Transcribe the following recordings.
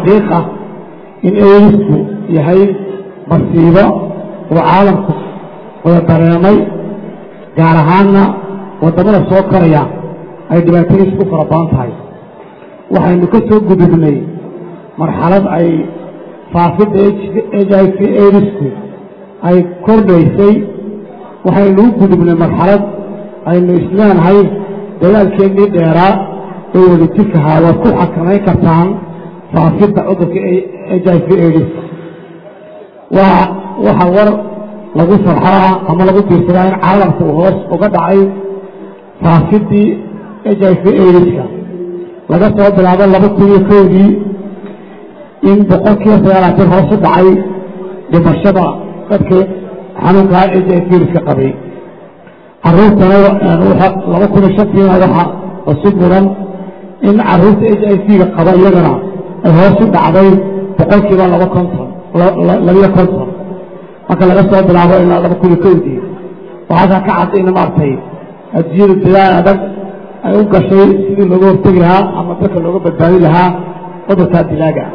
xaqiiqa in eedisku yahay masiibo uu caalamku wada dareemay gaar ahaanna waddamada soo koraya ay dhibaatadiisu ku fara badan tahay waxaynu ka soo gudubnay marxalad ay faafidda h i v eedisku ay kordhaysay waxaynu u gudubnay marxalad aynu isleenahay dagaalkeennii dheeraa ee wadajirkahaa waad ku xakamayn kartaan faafidda cudurka h i v edis waa waxa war lagu farxaa ama lagu diirsadaa in caalamka uu hoos uga dhacay faafiddii h i v ediska laga soo bilaabo laba kun iyo kowdii in boqolkiiba sagaalaatan hoos u dhacay dhimashada dadka xanuunkaa h i v ediska qabay caruurtana laba kun iyo shantiina waxa cusub mudan in caruurta h i v-ga qaba iyagana ay hoos u dhacday boqolkiiba laba konton labiyo konton marka laga soo bilaabo ilaa laba kun iyo kowdii waxaasaa ka cad in maaragtay adduunyada dadaal adag ay u gashay sidii looga hortegi lahaa ama dadka looga badbaadi lahaa cudurkaa dilaaga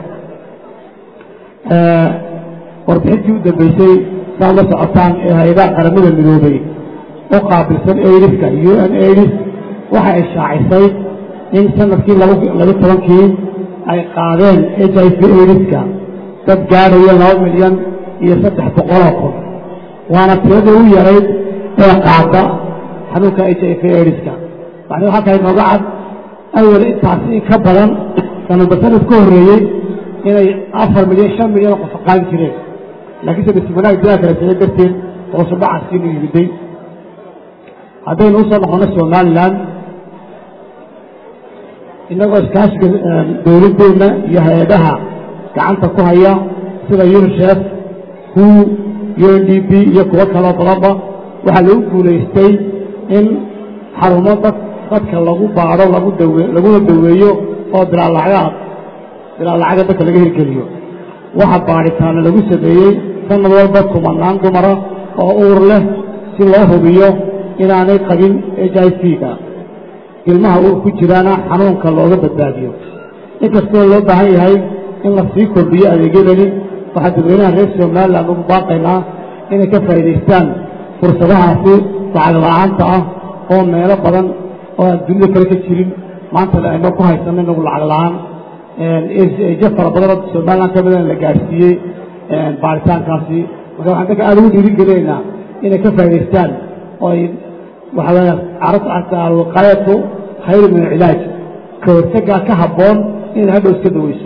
ah warbixintii u dambeysay saad la socotaan ee hay-adaha qaramada midoobay u qaabilsan aidiska u n aidis waxa ay shaacisay in sanadkii laba tobankii ay qaadeen h i v aidiska dad gaadhaya laba milyan iyo saddex boqoloo kun waana tiradii u yarayd ee qaada xanuunka h i v aidiska macnuu halkaa inooga cad awal intaasi in ka badan sanadba sanad ka horreeyey inay afar milyan shan milyan oo qof qaadi jireen laakiinse bismanaag dilaa kala sicay darteed hoosudhacaskiinu yimiday haddaynu usoo noqono somalilan innagoo iskaashiga dowladdeenna iyo hay-adaha gacanta ku haya sida unisef hu u n d b iyo kuwo kaloo badanba waxaa lagu guulaystay in xarumo dad dadka lagu baadho lagu dawe laguna daweeyo oo bilaalacga bilaalacga dadka laga hirgeliyo waxa baadhitaana lagu sameeyey sanad walba kumanaan dumara oo uur leh si loo hubiyo inaanay qabin h i v-ga ilmaha uur ku jiraana xanuunka looga badbaadiyo inkastoo loo baahan yahay in la sii kordhiyo adeegyadani waxaa dadweynaha reer somalilan ugu baaqaynaa inay ka faa'idaystaan fursadahaasi lacag la-aanta ah oo meelo badan oo aan dunida kale ka jirin maantana ayno ku haysanno inagu lacag la-aan ejo fara badanoo somalilan ka midan la gaadhsiiyey baaritaankaasi marka waxaan dadka aada ugu dhiiri gelinaynaa inay ka faa'idaystaan oo ay waxaa weya alwiqaayatu khayru min alcilaaj ka hortagaa ka habboon inaad hadhow iska daweyso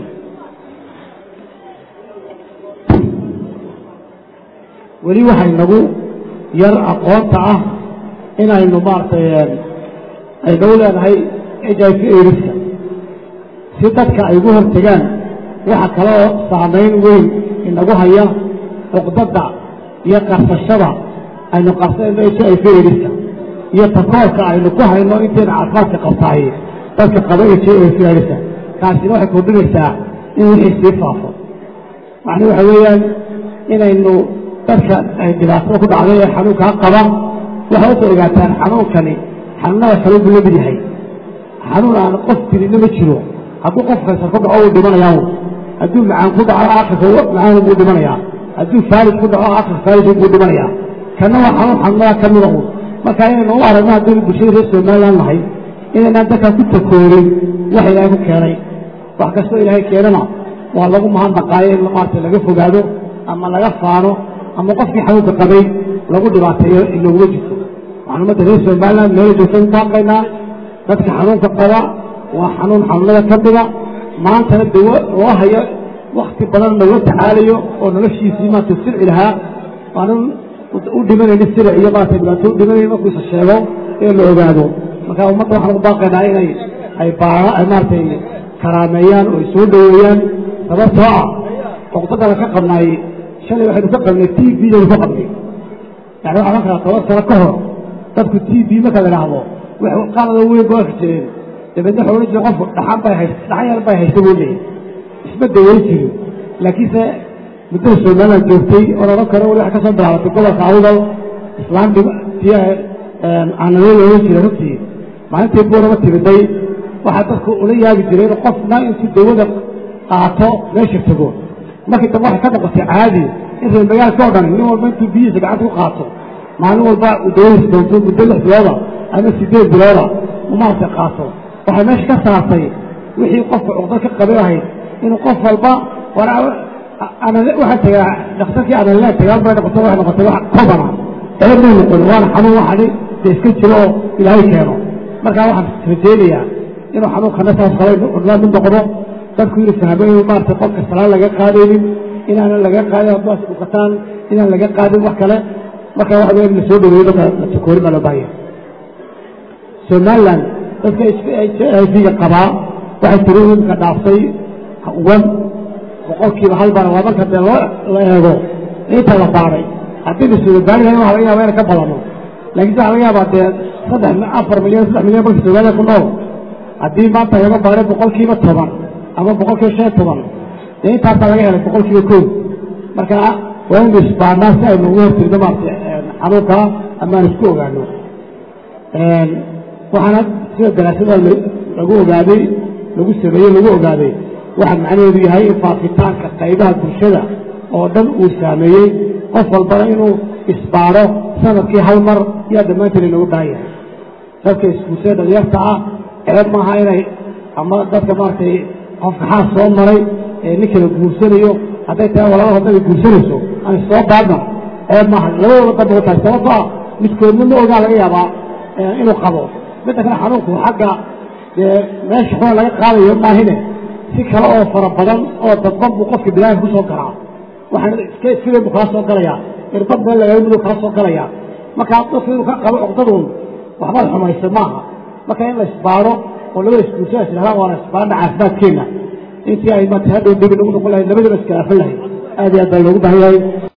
weli waxay nagu yar aqoonta ah inaynu maaragtay aynagu leenahay h i v ariska si dadka ay ugu hortegaan waxa kaloo saamayn weyn inagu haya cuqdadda iyo qarsashada aynu qarsanayno h i v ariska iyo takoorka aynu ku hayno intayna caafimaadka qabtaay dadka qaba h i v ariska kaasina waxay kordhinaysaa in wixii sii faafo macnuu waxa weeyaan inaynu dadka ay dhibaatada ku dhacday ee xanuunkaa qaba waxay usoo ogaataan xanuunkani xanuunada kale buu la mid yahay xanuun aan qof tirina ma jiro hadduu qof kaysar ku dhaco wuu dhimanayaa hadduu macaan ku dhaco akhirka macaan buu dhimanayaa hadduu faalis ku dhaco akhirka faalis buu dhimanayaa kana waa xanuun xanuunada ka mida uun marka inaynu u aragno haddaynu bulshada reer somaliland nahay inaynaan dadkaa ku takoorin wax ilaahay ku keenay wax kastoo ilaahay keenana waa lagu mahadnaqaayo in maarata laga fogaado ama laga faano ama qofkii xanuunka qabay lagu dhibaateeyo inaguma jirto waxaan ummadda reer somaliland meela joogsan baaqaynaa dadka xanuunka qaba waa xanuun xanuunada ka mida maantana dawo loo hayo wakti badan lagula tacaalayo oo noloshiisii maanta sirci lahaa aanan u dhimanayni siric iyo maarata dhibaato u dhimanayn markuu isa sheego ee la ogaado marka ummadda waxaan ugu baaqaynaa inay ay baara ay maaratay karaameeyaan oo ay soo dhoweeyaan sababtoo ah cuqdadana ka qabnaay shalay waxaynu ka qabnay t v daynu ka qabnay yani waxaa ohan karaa toban sano ka hor dadku t v markaad idhaahdo wax qalada weyn ba arki jireen dabeedna waxa odhan jire qofku dhaxan bay hayst dhaxan yar bay haysta buu leeyahy isma daweyn jirin laakiinse muddada somaliland joogtay oon odhan karo wali waxay ka soo bilaabatay gobolka awdal islaan dhib tii aanadoo la odhan jiray runtii maalintii buurama timiday waxaa dadku ula yaabi jireen qofna intuu dawada qaato meesha tego markii dambe waxay ka noqotay caadi in reer magaalka o dhan nin walba intuu biyihiisa gacanta ku qaato maalin walba uu dawadiis doonto muddo lix bilooda ama sideed bilooda u maaragtay qaato waxay meesha ka saartay wixii qofka cuqdo ka qabay ahayd inuu qof walba war waxaa tagaa dhakhtarkii analaa tagaan bay noqoto waxay noqotay wax kobana ceeb may noqon waana xanuun waxani dee iska jiro oo ilaahay keeno markaa waxaan rajaynayaa inuu xanuunkana saas kale cudlaa mid noqdo dadku inuu fahmo inuu maaragtay qofka salaan laga qaadaynin inaanan laga qaadin haddaas dhukataan inaan laga qaadin wax kale marka waxa weya in la soo dhaweeyo dadka la takoorin baa loo baahaya somaliland dadka higa qabaa waxay tiri imka dhaaftay wan boqolkiiba hal bana waa marka dee loo la eego inta la baaray haddii la suuda baari lahayn waxa laga yaba ina ka badano laakiin waxa laga yaabaa dee saddex afar milyan saddex milyan marka soomaalida ku nool haddii maanta laga baaray boqolkiiba toban ama boqolkiiba shan iyo toban dee intaasaa laga helay boqolkiiba kow marka waa inu isbaanaa si aynu uga hortirno maarata xanuunka ama aan isku ogaano waxaana sida daraasada lagu ogaaday lagu sameeyey lagu ogaaday waxaa macnaheedu yahay in faafitaanka qaybaha bulshada oo dhan uu saameeyey qof walbana inuu isbaaro sanadkii hal mar yaa dhammaanteen inagu baahan yahay dadka iskuulsada dhalinyarta ah ceeb maaha inay ama dadka maaragtay qofka xaas soo maray ee nin kala guursanayo hadday tahay walaba hadday guursanayso aan soo baadna ceeb maaha labadooda damba tahay sababto ah midkoodna ma ogaa laga yaabaa inuu qabo midda kale xanuunku xagga dee meesha xuna laga qaadayo maahine si kale oo fara badan oo dadban buu qofka bilaanka ku soo galaa waxaan iska iskadeen buu kala soo galayaa irbad meel lagaga miduu kala soo galayaa marka dadku inuu ka qabo cuqdaduun waxbaad xumaysa maaha marka in la isbaaro oo labada iskuulsada islahaan waana isbaarna caafimaadkeenna intii ay maanta hadhow debi nagu noqon lahayd labadaba iskalaafan lahayd aad iyo aad baa loogu baahan yahay